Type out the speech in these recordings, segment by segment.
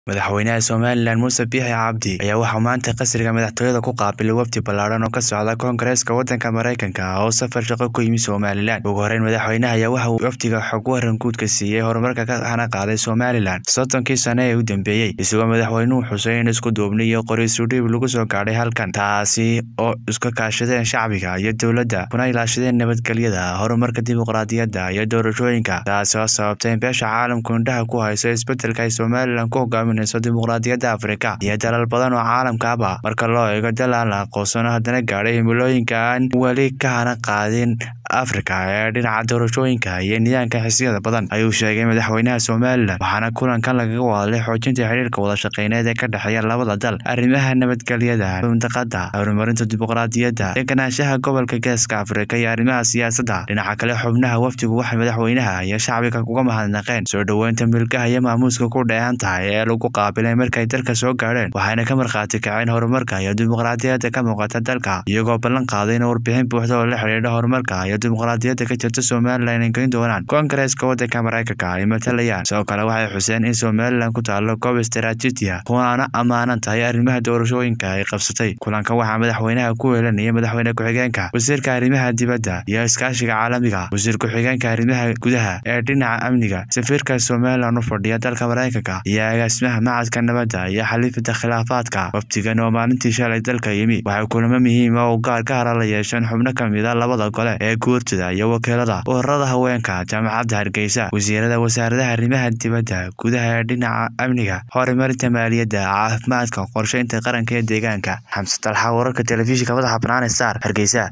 madaxweynaha somalilan muuse biixi cabdi ayaa waxaa maanta qasriga madaxtooyada ku qaabilay wafdi ballaadhan oo ka socda koongareeska waddanka maraykanka oo safar shaqo ku yimi somalilan ugu horeyn madaxweynaha ayaa waxa uu wafdiga xog waran guudka siiyey horumarka ka hana qaaday somalilan soddonkii sane ee u dambeeyey isagoo madaxweynuhu xusay in isku duubni iyo qoriisudhiib lagu soo gaadhay halkan taasi oo iska kaashadeen shacbiga iyo dowladda kuna ilaashadeen nabadgelyada horumarka dimuqraadiyadda iyo doorashooyinka taasi oo sababtay in beesha caalamku indhaha ku hayso isbeddelka ay somalilan ku hogaaminayso dimuqraadiyadda afrika iyo dalal badan oo caalamkaaba marka loo eego dal aan la aqoonsano haddana gaadhay himilooyinka aan weli ka hana qaadin afrika ee dhinaca doorashooyinka iyo nidaamka xisiyada badan ayuu sheegay madaxweynaha somalilan waxaana kulankan lagaga wadalay xoojinta xidhiirka wadashaqeyneed ee ka dhexeeya labada dal arrimaha nabadgelyada mintaqada horumarinta dimuqraadiyadda deganaanshaha gobolka geeska afrika iyo arrimaha siyaasadda dhinaca kale xubnaha wafdigu waxay madaxweynaha iyo shacbiga uga mahadnaqeen soo dhoweynta milkaha iyo maamuuska ku dheehan tahay ee lagu qaabilay markay dalka soo gaadheen waxayna ka markhaati kaceen horumarka iyo dimuqraadiyadda ka muuqata dalka iyagoo ballan qaaday in warbixin buuxda oo la xidhiidha horumarka iyo dimuqraadiyadda ka jirta somalilan ay geyn doonaan koongareeska waddanka maraykanka ay matalayaan sidoo kale waxay xuseen in somalilan ku taalo goob istaraatiiji ah kuwaana ammaanan tahay arrimaha doorashooyinka ay qabsatay kulanka waxaa madaxweynaha ku weelanaya madaxweyne ku-xigeenka wasiirka arrimaha dibadda iyo iskaashiga caalamiga wasiir ku-xigeenka arrimaha gudaha ee dhinaca amniga safiirka somalilan u fadhiya dalka maraykanka iyo agaasimaha macadka nabadda iyo xaliifada khilaafaadka wafdigan oo maalintii shalay dalka yimi waxay kulamo muhiima oo gaar ka hara la yeesheen xubno ka mid a labada gole ee guurtida iyo wakiilada ururada haweenka jaamacadda hargeysa wasiirada wasaaradaha arrimaha dibadda gudaha ee dhinaca amniga horumarinta maaliyadda caafimaadka qorsheynta qaranka iyo deegaanka xamse talxa wararka telefishinka madaxa banaane star hargeysa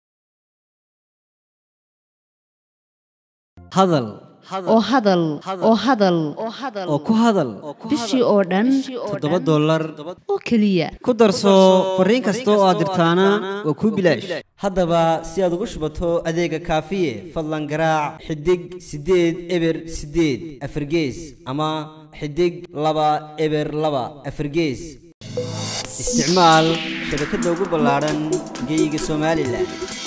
hadal oo hadal oo hadal oo ku hadal bishii oo dhan toddoba dollar oo keliya ku darso fariin kasta oo aad dirtaana waa kuu bilaash haddaba si aad ugu shubato adeega kaafiye fadlan garaac xidig siddeed eber siddeed afargees ama xidig laba eber laba afargees isticmaal shabakadda ugu ballaadhan geeyiga somalilan